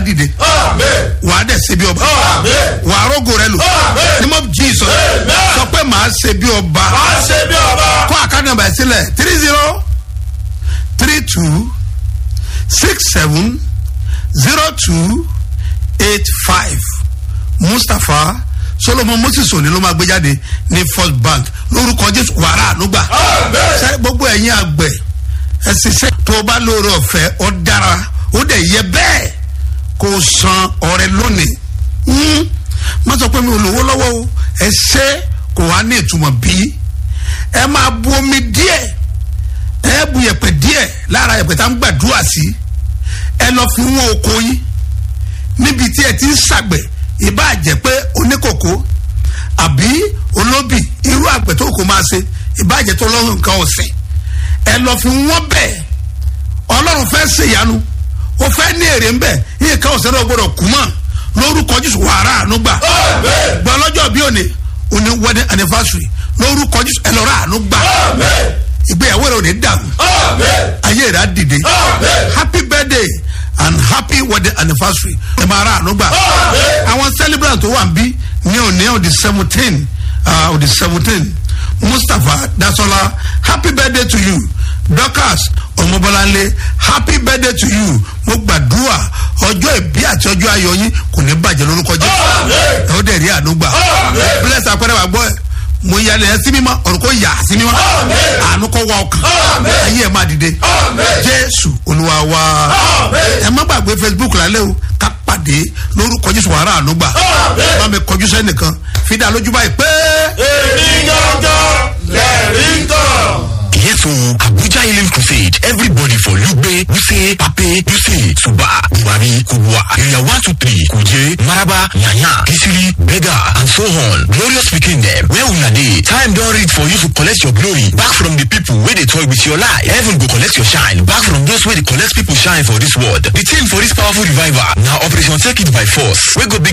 dìde wà á dẹ̀ ṣe bí ọba wà á rógò rẹ lò ní mọ́ jesus sọ pé màá ṣe bí ọba kó àkáǹtì nàmbà ẹ̀ sílẹ̀ three zero three two six seven zero two eight five mustapha solomon moses òní ló máa gbé jáde ní first bank lórúkọ jésù wàrà ànúgbà ṣe gbogbo ẹ̀yin àgbẹ̀ ẹ ṣiṣẹ́ tó o bá lóore ọ̀fẹ́ ọ dára ó dẹ̀ yẹ bẹ́ẹ̀ kó o san ọrẹ lónìí Hmm. má sọ pé mi ò lówó lọ́wọ́ o ẹ ṣe kò wá ní ìtumọ̀ bí ẹ máa bu omi díẹ̀ ẹ bu yẹ̀pẹ̀ díẹ̀ lára yẹ̀pẹ̀ tá ń gbàdúrà sí ẹ lọ fi wọ́n oko yín níbi tí ẹ ti ń ṣàgbẹ̀ ìbá jẹ́ pé oníkòkó àbí olóbì irú àgbẹ̀ tó kò máa ṣe ìbá jẹ́ tó lọ́rùn nǹkan ọ̀sìn ẹ lọ fi wọ́n bẹ̀ ọlọ́run fẹ́ ṣèyanu ó fẹ́ ní èrè ń bẹ̀ yíyẹ ká ọ̀sẹ̀ náà gbọ́dọ̀ kú mọ́ lórúkọ jésù wàrà àánú gbà gbọ́ lọ́jọ́ bí òní òní wedding anniversary lórúkọ jésù ẹ lọ́ọ́ rà àánú gbà ìgbéyàwó rẹ ò ní dàrú ayé rẹ á dìde happy birthday and happy wedding anniversary ẹ máa ra àánú gbà àwọn celebrant tó wà ń bí ní òní on the seventeen on the seventeen mustapha dasola happy birthday to you dorcas ọmọbọláńlé happy birthday to you mo gbàdúrà ọjọ́ ìbí àti ọjọ́ ayọ̀ yín kò ní bàjẹ́ lórúkọ jẹ́ ẹ ó dẹ̀ rí àánú gbà bless apẹ̀rẹ̀ wà gbọ́ ẹ̀ mo yalẹ̀ ẹ sí mímọ́ ọ̀run kò yà sí mímọ́ àánú kò wá ọkàn ayé ẹ̀ máa dìde jésù olúwa wa ẹ má gbàgbé facebook lálẹ́ o ká pàdé lórúkọ jésù wàrà àánú gbà má mi kọjú sẹ́nìkan fi dá lójú báyìí pé. èmi gángan lẹ́rìí kan. Yes, so Abuja Healing Crusade. Everybody for Lugbe, Wuse, Pape, Duse, Suba, Buhari, Kubwa, Area 123, Kuje, Maraba, Nyanya, Kisiri, Bega, and so on. Glorious speaking them. Where una dey? Time don reach for you to collect your glory back from the people wey dey toy with your life. Heaven go collect your shine back from those wey dey collect people shine for this world. The theme for this powerful revival na Operation Take It by Force wey go be